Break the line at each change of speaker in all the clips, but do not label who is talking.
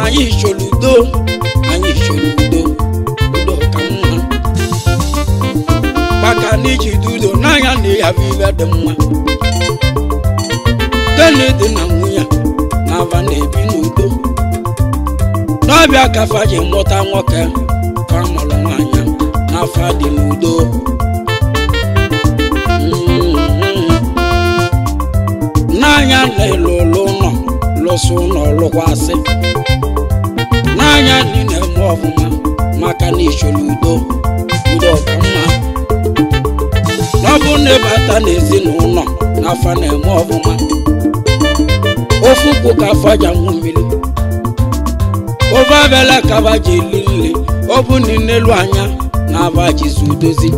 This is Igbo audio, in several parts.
anyị chọrọ udo anyị chọrọ udo udo ka mma maka na iji dị udo n'anya na ya bụ ibe dị mma Kennedy na nwunye na-aba na-ebi n'udo n'ọbịa ka fa ji mụta nwoke ka mụrụ nwaanyị n'afọ dị n'udo Mhm. n'anya na-elu ụlọ ụlọ lụsị ụlọ lụkwasị n'anya ndị na-eme ọfụma maka na ichoro udo udo ka mma n'ọbụ na ịbata n'ezinụlọ n'afọ na-eme ọfụma ofu kwụ ka afọ ja nwụ mmiri ofe abịala ka aba ji eli nri ọ bụ na n'elu anya na aba jizi udozi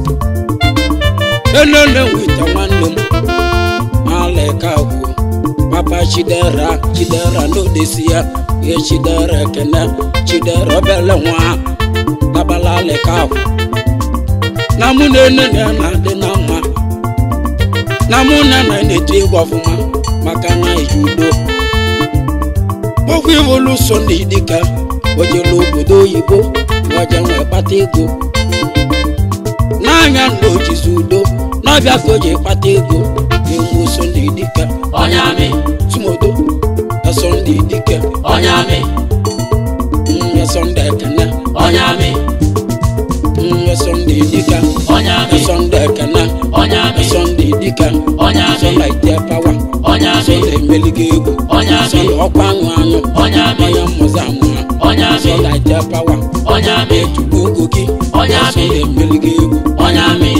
elele nwita nwanne m aleka gwuo papa chidera chidera n'odesi ya ye chidera ekene chidera obele nwa tabala aleka agwụ na mụ na ene na ya na-adị na mma na mụ na na na-eto egwu ọfụma maka na iji udo okwu iwolu so ndị dịka ojelu obodo oyibo waje nwee kpata ego n'anya na ojizi udo n'ọbịa ka o ji kpata ego na-enwe so ndị dịka
onye amị
tumodo eso ndị dịka
onye amị
eso ndị ekene
onye amị
eso ndị dịka
onye amị
eso ndị ekene
onye amị
eso ndị dịka
onye
eso
amị
laite pawa
onye
eso
amị
ndị emeligo egwu
onye
eso
amị
ndị ọkwa aṅụ aṅụ
onye amị
onye mmụzi amụ ha
onye
eso
amị
laite pawa
onye amị
etugo ogo gị
Onye
eso
amị.
ndị emeligo egwu
onye amị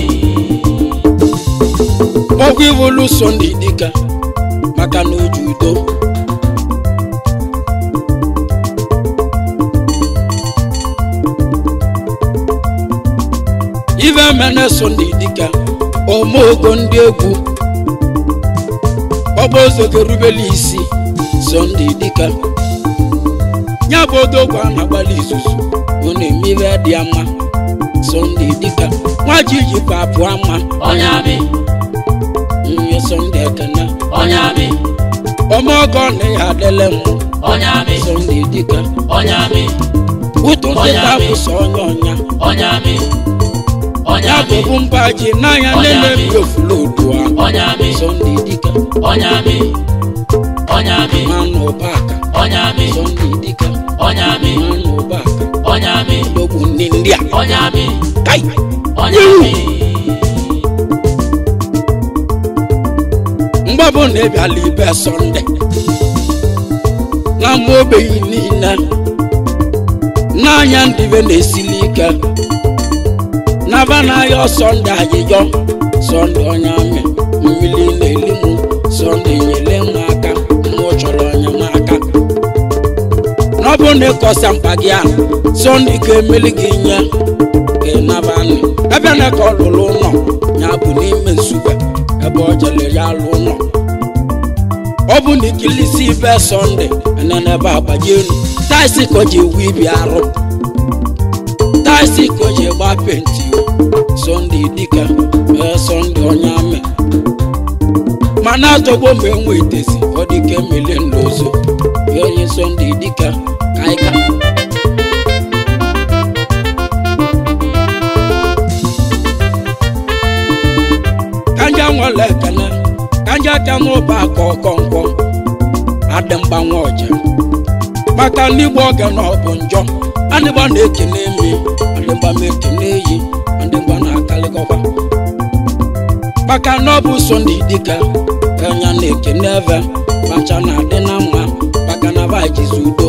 ọgwụ iwolu so ndị dịka maka na oji udo ife mene so ndị dịka omeogo ndị egwu ọgbaozogo rubeli isi so ndị dịka ya bụ odogwu a na-agbalị izuzu ọ na-eme ife dị ya mma so ndị dịka nwa ji ji papụ ama
onye amị
nye Sunday ekene
onye amị
ọmọgọ na ya adịle mụ
onye amị
Sunday dịka
onye amị
ụtụ nkịta bụ sọ onye ọnya
onye amị onye
ya
amị
bụbu mba ji n'anya
Onye
nene
amị.
bi ofulu odua
onye amị
Sunday dịka
onye amị onye amị
manụ ụbaka
onye amị
Sunday dịka
onye amị
manụ ụbaka
onye amị
ogbu ndị ndị a
onye amị
kai
onye amị
mgbabụ na ịbịala ibe Sunday na mma ogbenye niile n'anya ndị be na-esili ike n'aba n'ahịa Sunday ayịyọ Sunday onye amị mmiri na-eli mụ Sunday nyere m aka mụ chọrọ enyemaka n'ọbụ na ịkọsa mkpa gị a Sunday ga-emeli gị nye ka ị naba nị ebe na ka ọ lụrụ ụlọ ya bụ n'ime nsugbe ebe ọ jere ya lụ ụlọ ọ bụ na ikilisi ibe Sunday enene ebe agbaji elu taisi ka o ji ewu ibi arụ taisi ka o ji gba penti Sunday dịka ee Sunday onye amị mana atọgbo mgbe enwe itezi ọ dịka emeli nlozo ya onye Sunday dịka kaịka kanja nwere ekene kanja ka n'ụba aka ọkọnkọ adị mgbanwe ọja maka n'igbo oge na ọ bụ njọ adịgba na-ekene emi adịgba m ekene eyi adịgba na-akalịkọkwa maka na ọ bụ Sunday dịka enya na-ekene eve macha na-adị na mma maka na ba jizi udo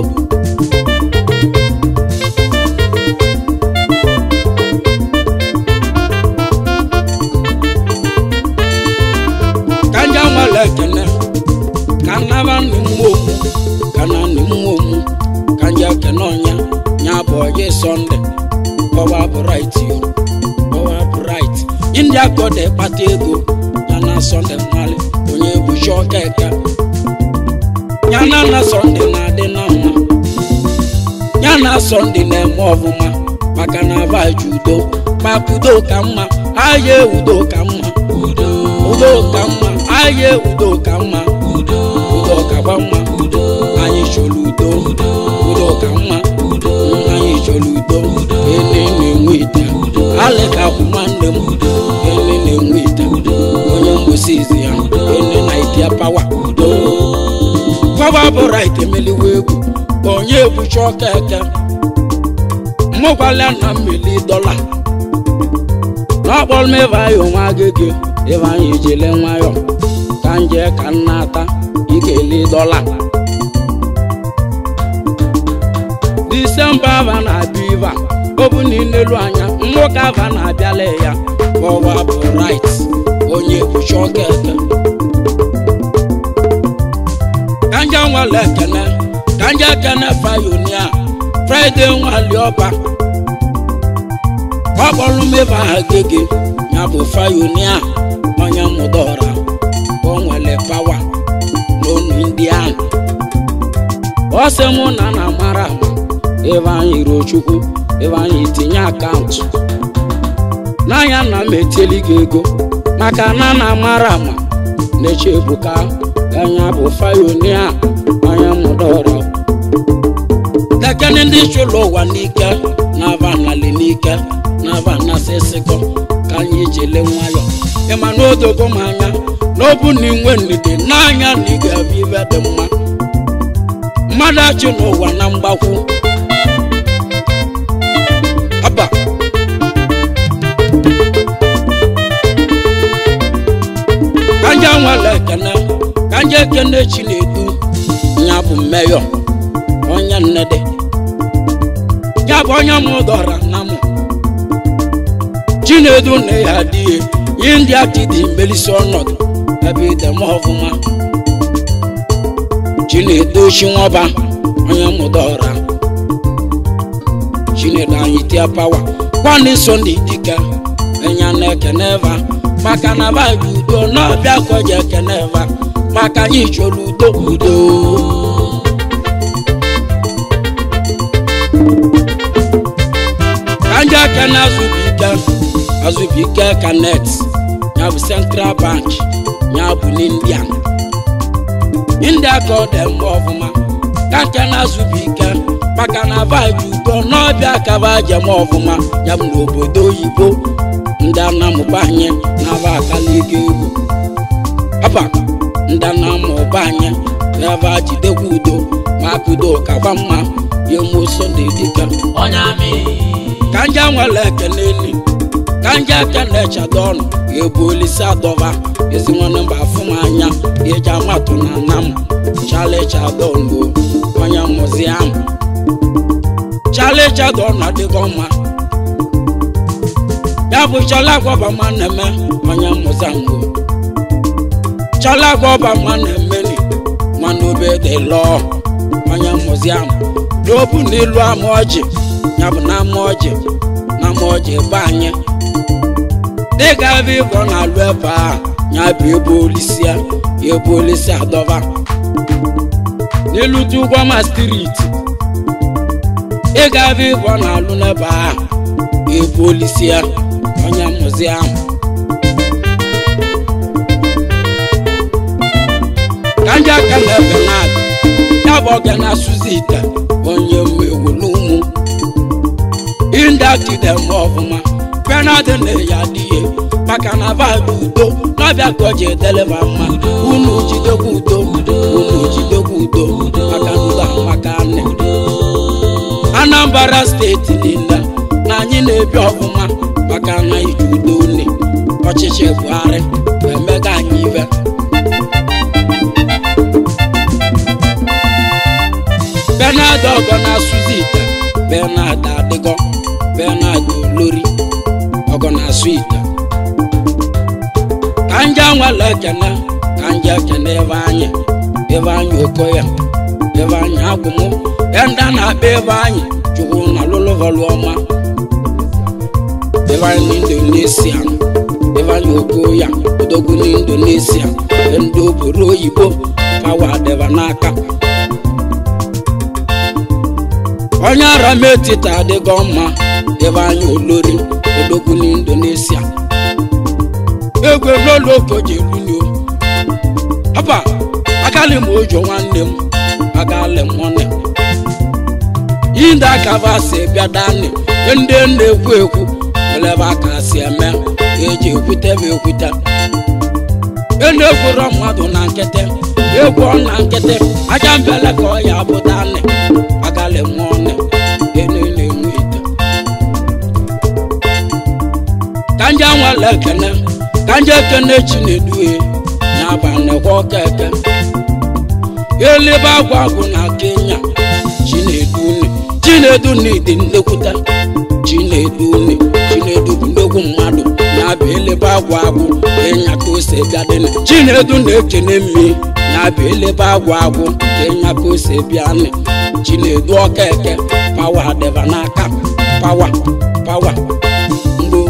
kanja nwere ekene ka nnaba nne mmụọ omu ka na nne mmụọ omu kanja ekene ọnya nya bụ oyi Sunday ọwa bright yo ọwa bright ndị akọda kpata ego ya na Sunday nwale onye buchi ọkeke ya na na Sunday na-adị na mma ya na Sunday na-eme ọfụma maka na abaji udo maka udo ka mma ahịa udo ka mma
udo
udo ka mma ahịa udo ka mma
udo
udo kakwa mma
udo
anyị chọrọ udo
udo
udo ka pawa udo pawa bụ right emeliwe egwu onye ebucha ọka eke mmụkwala na mmeli dọla n'ọkpọrọ m ebe anyị onwe agịgị ebe anyị jele nwayọ ka nje ka nna ata ikeli dọla disemba ava na-abịa iva ọ bụ na n'elu anya nwoke ava na-abịala ya ọwa bụ right onye ebucha ọka eke kanja nwale ekene kanja ekene fayonia fraịde nwali ọba ọkpọrọ m ebe ahụ gege ya bụ fayonia onye mụdọra o nwere pawa n'onu ndị ahụ ọ sị mụ na na mara ama ebe anyị ruo chukwu ebe anyị tinye akaụntụ n'anya na m etieli gị ego maka na na mara ama na-eche ebuka anya bụ fayonia anya mụdọrọ lekene ndị chụlụ ụwa n'ike na-aba nali n'ike na-aba nasịsịkọ ka anyị jele nwayọ ịma na odogo m anya na ọ bụ na inwe ndidi n'anya na ị ga-abụ ibe dị mma mmadụ achị n'ụwa na mgbakwu aba kanja nwere ekene kanja ekene chinedu ya bụ mmeyọ onye nnede ya bụ onye mụ dọra na mụ chinedu na ya adịghị ihe ndị ati dị melisi ọnọdụ ebe ide m ọfụma chinedu chinwọba onye mụ dọra chinedu anyị tia pawa kwani sọnde dike enya na ekene eva maka na ba dị udo n'ọbịa kọje ekene eva maka anyị chọrọ udo udo ka ndị aka na-azụbike azụbike kanet ya bụ central bank ya bụ n'india india ka ọ dị mma ọfụma ka nke na-azụbike maka na vaịbụ udo n'ọbịa ka ba jem ọfụma ya bụ n'obodo oyibo ndị anamụba anyị na-aba akala ego egwu aba ndị anamụba anyị ebe jidekwa udo maka udo kakwa mma ya emo sọnde dịka
onye amị
ka nje nwere ekene elu ka nje ekene chado ọnụ ga-ebu olisi adọba ezi nwanne mba afụ m anya eji amatụ na nna m chale chado ọnụ onye mụzi ahụ chale chado ọnụ adịghị mma ya bụ chale agwọba ma na-eme onye mụzi ahụ chale agwọba ma na-emeni mana obe dị lọọ onye mụzi ahụ n'obu n'ilu ama ọjị ya bụ na ama ọjị na ama ọjị ebe anyị dịga ebe ịbọ na-alụ ebe a ya bụ ebe olisi ya ebe olisi adọba n'elu tugwama striti ịga ebe ịbọ na-alụ n'ebe a ebe olisi ya onye mụzi ahụ ka ndị aka na-ebe na-abịa ya bụ oge na-asụzi ite onye mmegwu n'ụmụ indakide m ọfụma penadị na ya adịghị maka na vaịbụ udo n'ọbịa ka o ji edeleba mma unu jidekwa udo unu jidekwa udo maka udo maka nne anambra steeti niile na anyị na-ebi ọfụma maka na iji udo nne ọchịchị buhari emega anyị ibe benard ọgọ na-asụzi ite benard adịgọ benard olori ọgọ na-asụ ite ka nje nwere ekene ka nje ekene ebe anyị ebe anyị okoya ebe anyị agwụmụ enda na-akpa ebe anyị chukwu na lụlụvọlụ ọma ebe anyị n'indonesia ebe anyị okoya odogwu n'indonesia ndị obodo oyibo pawa dịba n'aka onye ara m etita adịgo mma ebe anyị olori odogwu n'indonesia egwe n'ụlọ okoji elunio ọba agali m ojo nwanne m agali m nwanne inde akaba si bịa dani ndị na-ekwu ekwu welebe aka si eme eji ekwute m ekwute elu egwuro mmadụ na nkịtị egwu ọ na nkịtị aja mbele ka ọ ya bụta nne agalị mmụọ nne enu na-enwe ite ka nje nwere ekene ka nje ekene chineduhe n'abalị kwa ọka eke elibe agwa agwụ na kenya chineduni chineduni dị nnekwute chineduni chinedu bụ nnekwu mmadụ na-abụ elebe agwụ agwụ kenya ka ose bịa dị chinedu na-ekene mmi na-abụ elebe agwụ agwụ kenya ka ose bịa nị chinedu ọka eke pawa dịba n'aka pawa pawa mgbo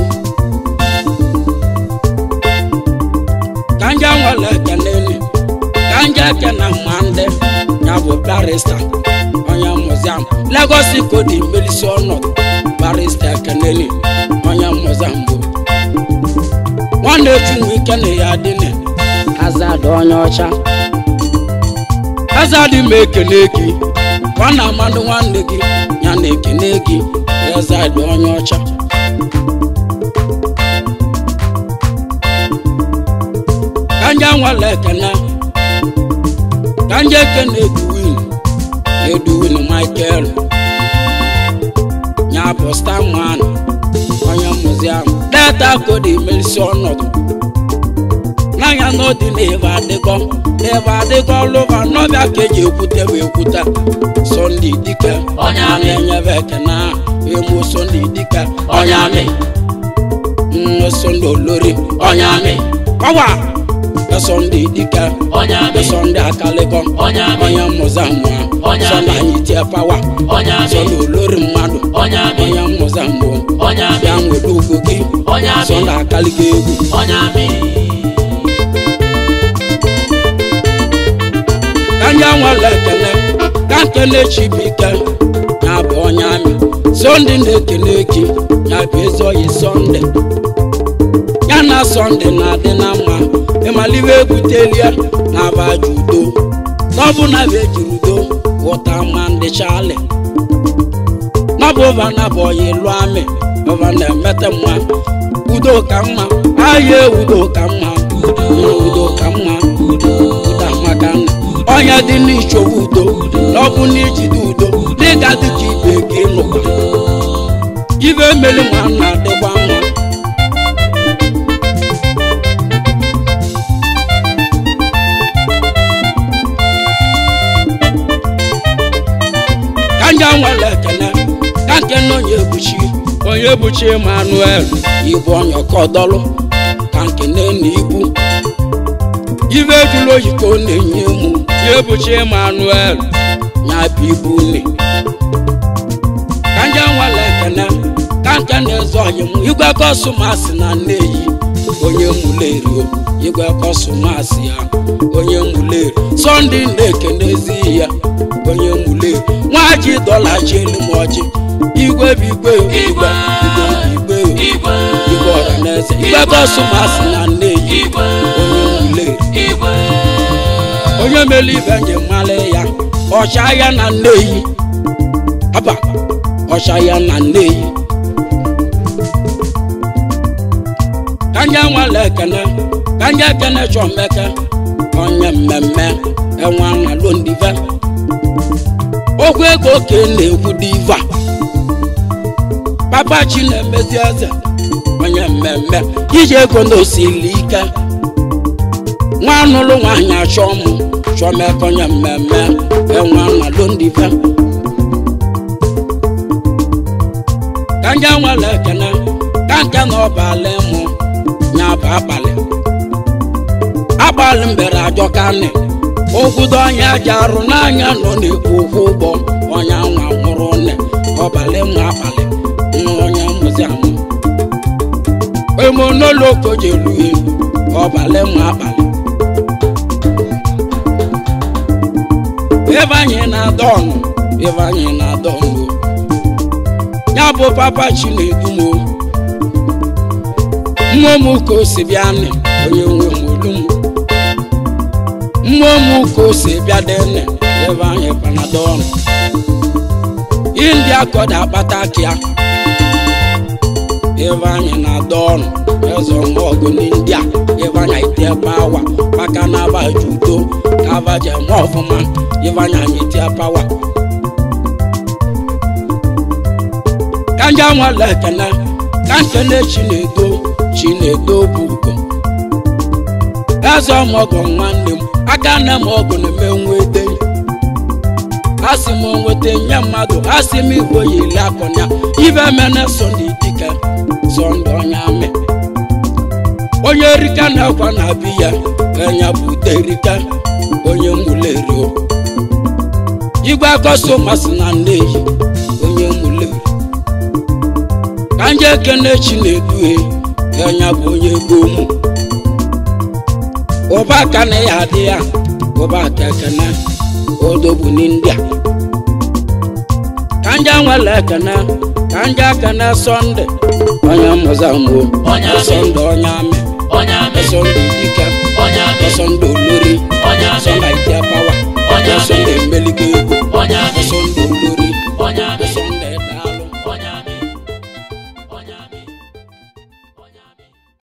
kanja nwere ekene ni kanja ekene ma ndị ya bụ barista onye muziam Lagos kodi melisi ọnọdụ barista ekene ni onye muziam bụ nwanne chunwu ike na ya dị na azad onye ọcha azad ma ekene gị nwanne amadụ nwanne gị ya na ekene gị azad onye ọcha kanja nwere ekene kanja ekene eduwin eduwin michael ya bụ starman onye muziam data kodi melisi ọnọdụ n'anya n'ọdị n'ebe adịkọ n'ebe adịkọ lụba n'ọbịa ka eji ekwute wee kwute sọnde dike
Onye amị.
na-enyebe ekene emu sọnde dike
onye amị
nne sọnde olori
onye amị
pawa sọnde dike
onye amị
sọnde akalịkọ
onye amị
onye mmụza mmụọ
Onye
sọnde
amị.
anyị tie pawa
onye amị
sọnde olori mmadụ
onye amị
onye mmụza mmụọ
onye amị
bịa nweta ugwu gị
onye amị
sọnde akalịkọ egwu
onye amị
ka ndị nwere ekele ka nkele chibike ya bụ onye amị sọnde na-ekele gị ya bụ ezi oyi sọnde ya na sọnde na-adị na mma ịmaliwe ebutelie na abaja udo n'ọbụ na bụ ejiri udo ghọta ma ndị chali n'ọbụ ụva na bụ oyi lụọ amị ụva na-emete mma udo ka mma ahịa udo ka mma udo ka mma udo amaka nna onye dị n'ichọwa udo n'ọbụ n'ijide udo dịga dịka ibe gị nụkwa ibe emeli nwa na-adịkwa mma ka nje nwere ekele ka nke na onye ebuchi onye ebuchi emmanuel ibu onye ọkọdọlụ ka nke na ibu ibe ejula oyi ka ọ na-enye mụ ya ebuchi emmanuel ya bụ ibu une ka nje nwere ekele ka nke na-eze oyi m igwe kọsụmasị na nneyi onye mulerio igwe kọsụmasị ya onye muleri sọnde na-ekenezi ya onye muleri nwaji dọla ji elu m ọjị igwe bụ igwe igwe igwe igwe
igwe
igwe ọhaneze igwe kọsụmasị na nneyi
igwe
onye muleri
igwe
onye mere ibe njem mmalị ya ọcha ya na nneyi aba ọcha ya na nneyi kanja nwale ekene kanja ekene chọmeke onye mmemme enwe analo ndive okwu ego ka ị na-ekwu diva papa chi na-emezi eze onye mmemme iji ego na osili ike nwa anụlụ nwaanyị achọ mụ chọmeke onye mmemme enwe analo ndive kanja nwale ekene ka nke na ọbalị mụ nya bụ abalị abalị mbere ajọkanị ogudo onye aja arụ n'anya nọ na-ekwu ụkwụ ụgbọ onye anwa nwụrụ nne ọbalị mụ abalị nwa onye mụzi amụ emonolo jeluhe ọbalị mụ abalị ebe anyị na-adọ ọnụ ebe anyị na-adọ ọnụ ya bụ papa chinedumo mmụọ m ka o si bịa nne onye nwe m olu m mmụọ m ka o si bịa dị nne ebe anyị panado ọnụ india kọda akpata akịa Ifeanyị na-adọ ọnụ eze ọmọgụ n'india Ifeanyị itie pawa maka na aba ji udo ka aba ji eme ọfụma Ifeanyị anyị itie pawa ka nje nwale ekene ka nkene chinedo chinedo bụ ugo eze ọmọgọ nwanne m aka nne m ọgụ na-eme nwete asị m nweta nye mmadụ asị m igwe yili akọnya ibe mene sọnde dike sọnde onye amị onye rika na-akwa na biya enya bụ derika onye mulerio igwe akọso masị na nneyi onye muleri ka nje ekene chi na-eduhe enya bụ onye gomu ụba aka na ya adị ya ụba aka ekene odogbu n'india ka nje nwere ekene ka nje ekene sọnde onye mụzamụ
Onye amị.
sọnde onye amị
onye amị
sọnde dike
onye amị
sọnde olori
onye amị
sọnde ite